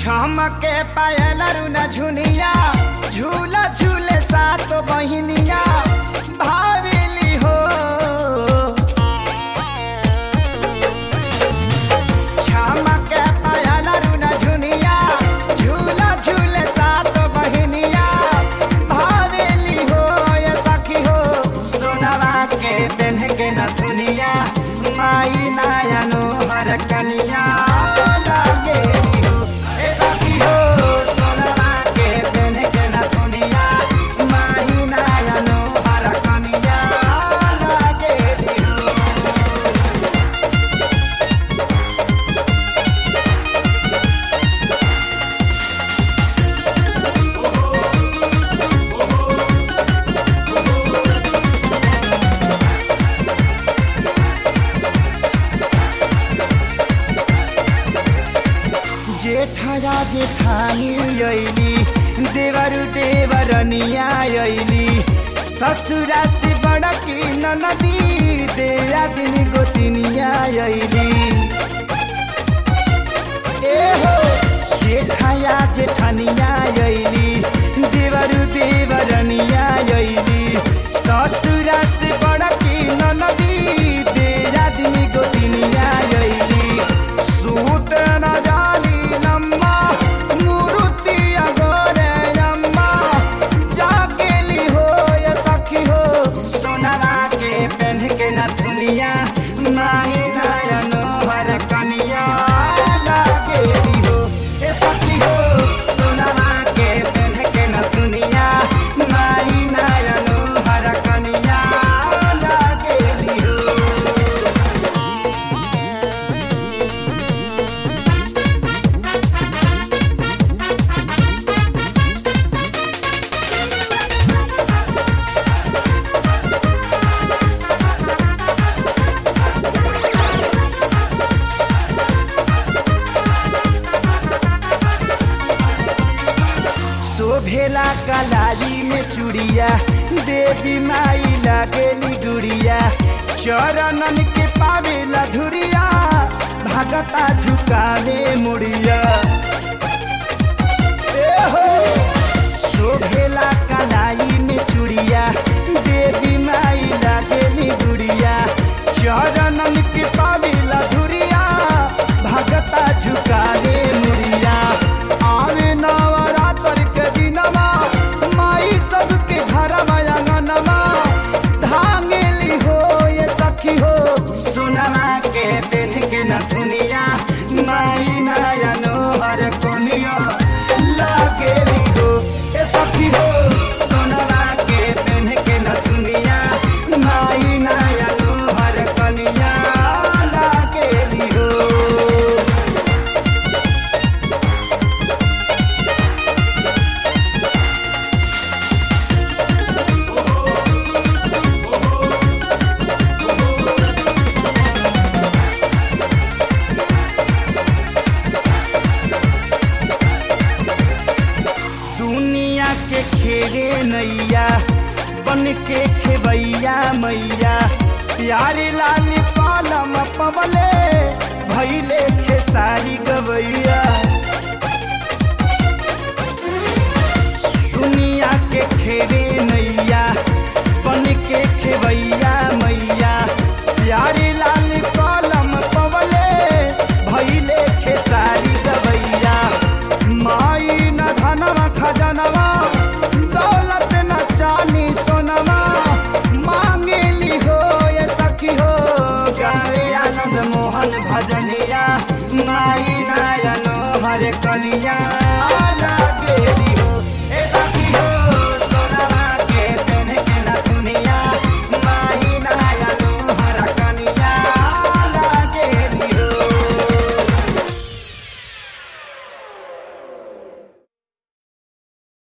छमके पायल रुना झुनिया झूला झूले सात बहिनिया भावेली हो छमके पायल रुना झुनिया झूला झूले सात बहिनिया भावेली हो ये सखी हो सोनवा के पेन्ह के नथुनिया माई नायनो हर कनिया लागेली हो ए सखी हो सोनवा के पेन्ह के नथुनिया माई नायनो हर कनिया लागेली हो जेठया जेठानी अइली देवरु देवरनिया अइली ससुरा से बड़की ननदी देया दिन गोतिनिया अइली ए हो जेठया जेठानिया अइली देवरु देवरनिया अइली ससुरा से बड़की ननदी देया दिन गोतिनिया अइली सूत न जाली नम्मा मुरुति अगोरे अम्मा जाकेली हो ये सखी हो सोनवा के पेन्ह के नथुनिया माही नयनो हर कनिया लागेली हो ए सखी हो सोनवा के पेन्ह के नथुनिया माही नयनो हर कनिया लागेली हो शोभेला कलाली में चूड़िया देवी माई लागेली गुड़िया चरणन के पावेला धुरिया भगता झुकावे मुड़िया ए हो शोभेला कलाई में चूड़िया देवी माई लागेली गुड़िया चरणन के पावेला धुरिया भगता झुकावे मुड़िया आवे नवरात्र के दिनमा माई सबके घर अंगनमा धांगेली हो ये सखी हो सोनमा के पेन के नथुनिया माई नयनो हर कोनिया लागेली हो ये सखी हो सोनमा के पेन के नथुनिया माई नयनो हर कनिया लागेली हो दुनिया के खेरे नैया बन के खेबैया मैया प्यारे लाल कलम पवले भैले खेसारी गवैया दुनिया के खेरे नैया बन के खेबैया मैया प्यारे लाल कलम पवले भैले खेसारी गवैया माई न धनवा खजनवा दौलत न चानी सोनवा मांगेली हो ये सखी हो गावे आनंद मोहन भजनिया माई नायनो हरे कनिया लागेली